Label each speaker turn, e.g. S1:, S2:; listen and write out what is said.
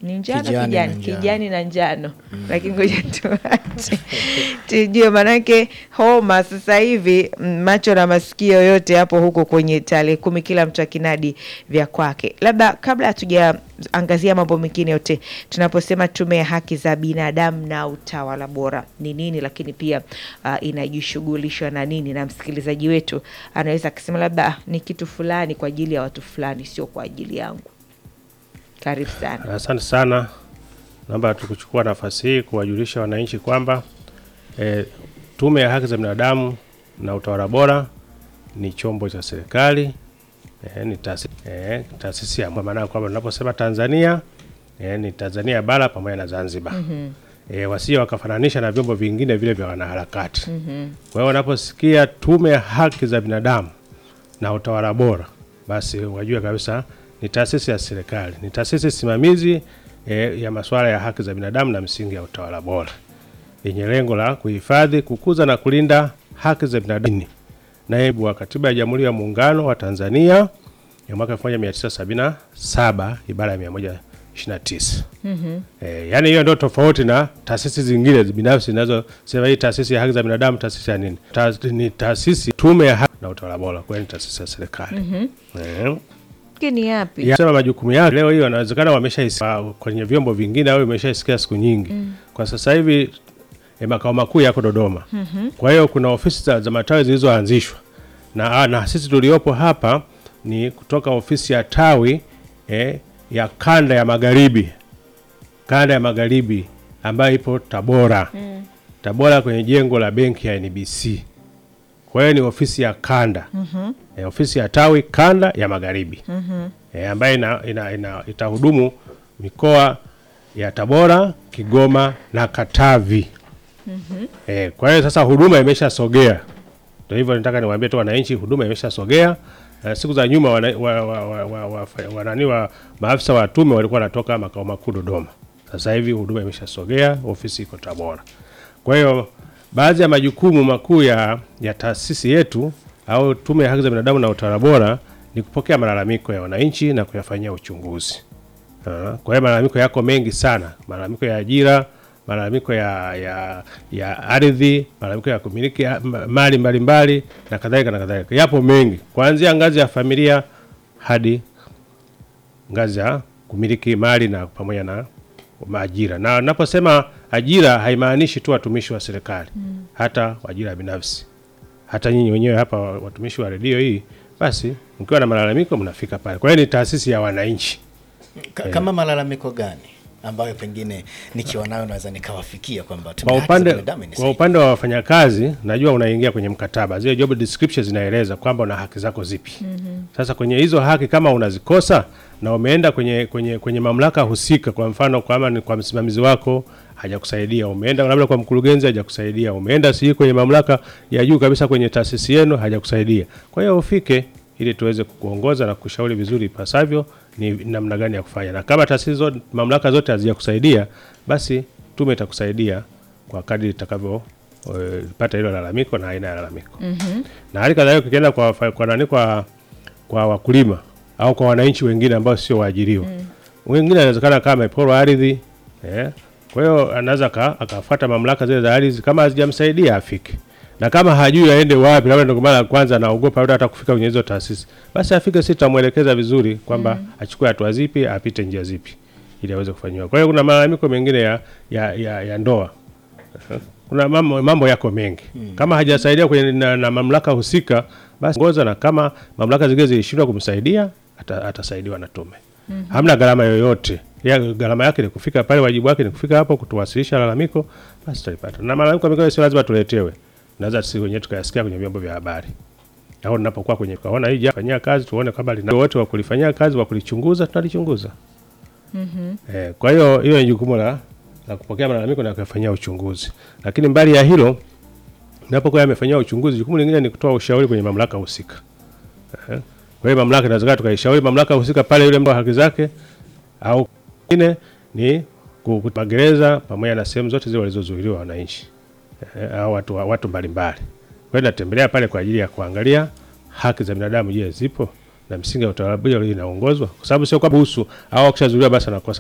S1: ni njano
S2: Kijani
S1: kijani
S2: na njano.
S1: kijani na njano lakini ngoja tuache tujue manake homa sasa hivi mm, macho na masikio yote hapo huko kwenye tarehe kumi kila mtu akinadi vya kwake labda kabla hatujaangazia mambo mengine yote tunaposema tume ya haki za binadamu na utawala bora ni nini lakini pia uh, inajishughulishwa na nini na msikilizaji wetu anaweza akasema labda "Ah, ni kitu fulani kwa ajili ya watu fulani sio kwa ajili yangu karibu sana
S3: Asante sana. Naomba tukuchukua nafasi hii kuwajulisha wananchi kwamba e, Tume ya Haki za Binadamu na Utawala Bora ni chombo cha serikali e, ni taasisi e, taasisi ya kwa maana ya kwamba tunaposema Tanzania e, ni Tanzania bara pamoja na Zanzibar. Mm-hmm. E, wasije wakafananisha na vyombo vingine vile vya wanaharakati. Mm-hmm. Kwa hiyo wanaposikia Tume ya Haki za Binadamu na Utawala Bora, basi wajue kabisa ni taasisi ya serikali, ni taasisi simamizi e, ya masuala ya haki za binadamu na msingi ya utawala bora yenye lengo la kuhifadhi, kukuza na kulinda haki za binadamu. Naibu wa Katiba ya Jamhuri ya Muungano wa Tanzania ya mwaka 1977 ibara ya 129. Mm-hmm. E, yani hiyo ndio tofauti na taasisi zingine binafsi zinazosema hii taasisi ya haki za binadamu, taasisi ya nini? Ta, ni taasisi tume ya haki na utawala bora, kwa hiyo ni taasisi ya serikali. Mm-hmm.
S1: Hiki ni yapi
S3: Ya, sema majukumu yake leo hii wanawezekana wameshaisikia kwenye vyombo vingine au imeshaisikia siku nyingi. Kwa sasa hivi eh, makao makuu yako Dodoma. Kwa hiyo kuna ofisi za, za matawi zilizoanzishwa na, ah, na sisi tuliopo hapa ni kutoka ofisi ya tawi eh, ya kanda ya magharibi, kanda ya magharibi ambayo ipo Tabora. Tabora kwenye jengo la benki ya NBC. Kwa hiyo ni ofisi ya kanda e, ofisi ya tawi kanda ya magharibi e, ambayo ina, ina, ina, itahudumu mikoa ya Tabora, Kigoma na Katavi. E, kwa hiyo sasa huduma imeshasogea. Ndio hivyo nataka niwaambie tu wananchi, huduma imeshasogea. Uh, siku za nyuma wana, wa, wa, wa, wa, wa, wa, nani wa maafisa wa tume walikuwa wanatoka makao makuu Dodoma. Sasa hivi huduma imeshasogea, ofisi iko Tabora. Kwa hiyo baadhi ya majukumu makuu ya, ya taasisi yetu au Tume ya Haki za Binadamu na Utawala Bora ni kupokea malalamiko ya wananchi na kuyafanyia uchunguzi. Ah, Kwa hiyo malalamiko yako mengi sana, malalamiko ya ajira, malalamiko ya, ya, ya ardhi, malalamiko ya kumiliki ya- ma- mali mbalimbali na kadhalika na kadhalika, yapo mengi kuanzia ngazi ya familia hadi ngazi ya kumiliki mali na pamoja na ajira. Na naposema ajira haimaanishi tu watumishi wa serikali, hata ajira binafsi. Hata nyinyi wenyewe hapa watumishi wa redio hii, basi mkiwa na malalamiko mnafika pale. Kwa hiyo ni taasisi ya wananchi.
S2: Ka- kama malalamiko gani ambayo pengine nikiwa nayo naweza nikawafikia kwamba tume
S3: Kwa
S2: ya haki za
S3: upande,
S2: binadamu
S3: kwa
S2: inisaidie.
S3: upande wa wafanyakazi najua unaingia kwenye mkataba, zile job description zinaeleza kwamba una haki zako zipi. Sasa kwenye hizo haki kama unazikosa na umeenda kwenye, kwenye, kwenye mamlaka husika, kwa mfano kama ni kwa msimamizi wako hajakusaidia, umeenda labda kwa mkurugenzi hajakusaidia, umeenda si kwenye mamlaka ya juu kabisa kwenye taasisi yenu hajakusaidia, kwa hiyo ufike ili tuweze kukuongoza na kushauri vizuri ipasavyo ni namna gani ya kufanya, na kama taasisi zote, mamlaka zote hazijakusaidia, basi tume itakusaidia kwa kadri itakavyo eh, pata hilo lalamiko na aina ya lalamiko na hali kadhalika ukienda kwa, wafa- kwa nani kwa, kwa wakulima au kwa wananchi wengine ambao sio waajiriwa wengine anawezekana kama ameporwa ardhi eh, kwa hiyo anaweza aka- akafuata mamlaka zile za ardhi, kama hazijamsaidia afike, na kama hajui aende wapi, labda ndio mara ya kwanza anaogopa labda hata kufika kwenye hizo taasisi, basi afike, sisi tutamwelekeza vizuri kwamba achukue hatua zipi, apite njia zipi ili aweze kufanyiwa. Kwa hiyo kuna malalamiko mengine ya, ya, ya, ya ndoa kuna mambo, mambo yako mengi kama hajasaidia kwenye na, na mamlaka husika basi ngoza, na kama mamlaka zingine zilishindwa kumsaidia ata, atasaidiwa na tume. Hamna gharama yoyote ya, gharama yake ni kufika pale, wajibu wake ni kufika hapo kutuwasilisha lalamiko, basi tutalipata. Na malalamiko mengine sio lazima tuletewe, naweza sisi wenyewe tukayasikia kwenye vyombo vya habari au tunapokuwa kwenye kaona hii jambo fanyia kazi, tuone kama lina wote wa kulifanyia kazi wa kulichunguza, tunalichunguza. Eh, kwa hiyo hiyo ni jukumu la, la kupokea malalamiko na kuyafanyia uchunguzi. Lakini mbali ya hilo, napokuwa yamefanyia uchunguzi, jukumu lingine ni kutoa ushauri kwenye mamlaka husika. Eh, kwa hiyo mamlaka inaweza tukaishauri mamlaka husika pale yule mtu wa haki zake, au kingine ni ku- ku- magereza pamoja na sehemu zote zile walizozuiliwa wananchi eh, au watu watu mbalimbali. Kwa hiyo natembelea pale kwa ajili ya kuangalia haki za binadamu, je, zipo na misingi ya utawala bora inaongozwa, kwa sababu sio kwamba busu au akishazuiliwa basi anakosa